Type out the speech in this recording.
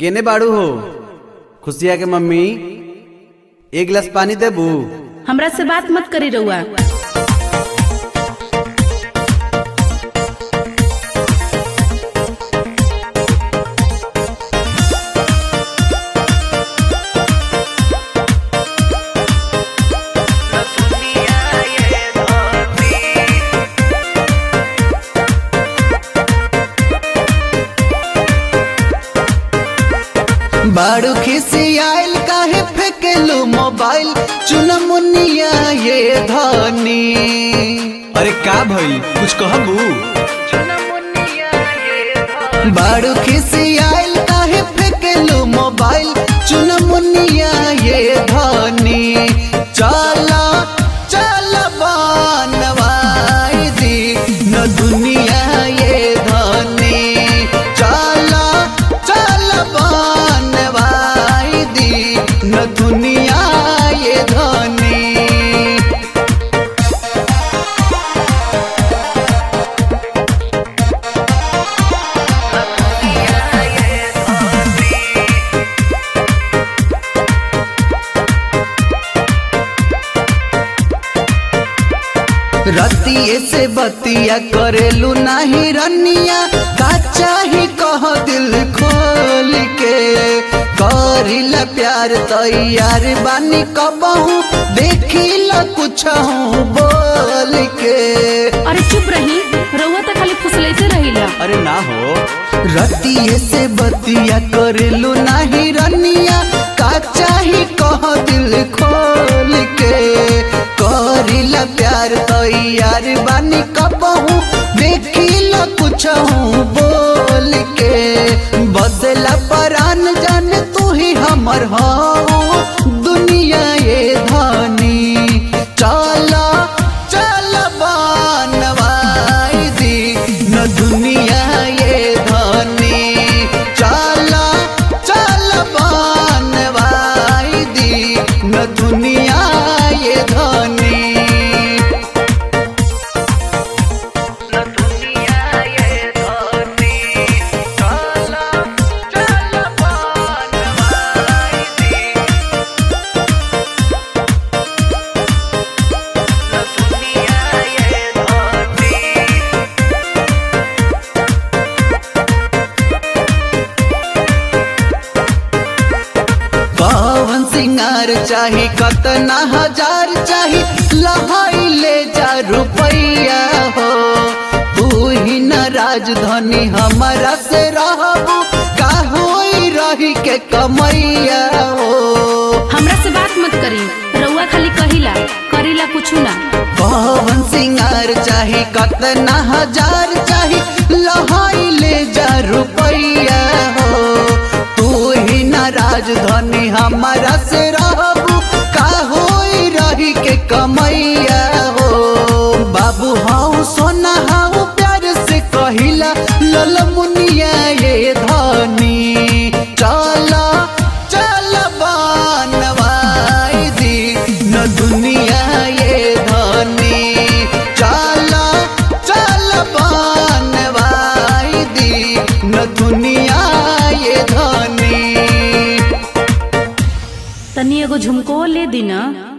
केने बाड़ू हो खुशिया के मम्मी एक गिलास पानी देबू हमरा से बात मत करी रउआ बाड़ू खिसी आयल काहे फेकेलू मोबाइल चुनमुनिया ये धनी अरे का भई कुछ कहबू बाड़ू खिसी आयल काहे फेकेलू मोबाइल चुनमुनिया ये धनी चला चल बनवाई दी न दुनिया ये धनी चला चल बनवाई दी न दुनिया ये धनी रतिये से बतिया करेलू नाही रनिया का चाही कह दिल खोल के करिला प्यार तैयार बानी कबहू देखिला कुछ बोल के अरे चुप रही रउआ तो खाली फुसलैते रहिला अरे ना हो रतिये से बतिया करेलू नाही रनिया का चाही कह दिल खोल के करिला प्यार तैयार बानी कबहू देखिला कुछ बोल के बदला परान जान तू ही हमर हो दुनिया ये धानी चला चल बनवाई दी न दुनिया ये धनी चला चल बनवाई दी न दुनिया ये धनी न दुनिया ये धनी चला चल बनवाई दी न दुनिया ये धनी पवन सिंगार चाही कतना हजार चाही लहाई ले जा रुपैया हो तू ही न राजधानी हमारा से रहबू का होई रही के कमैया हो हमरा से बात मत करी रउआ खाली कहिला करीला कुछ ना पवन सिंगार चाही कतना हजार चाही लहाई ले जा रुपैया हो तू ही न राजधानी हमारा से रहबू का होई रही के कमैया हो बाबू हाउ सोना हाउ प्यार से कहिला लल मुनिया ये धनी चला चल बनवाई दी न दुनिया ये धनी चला चल बनवाई दी न दुनिया ये धनी तनी एगो झुमको ले दी ना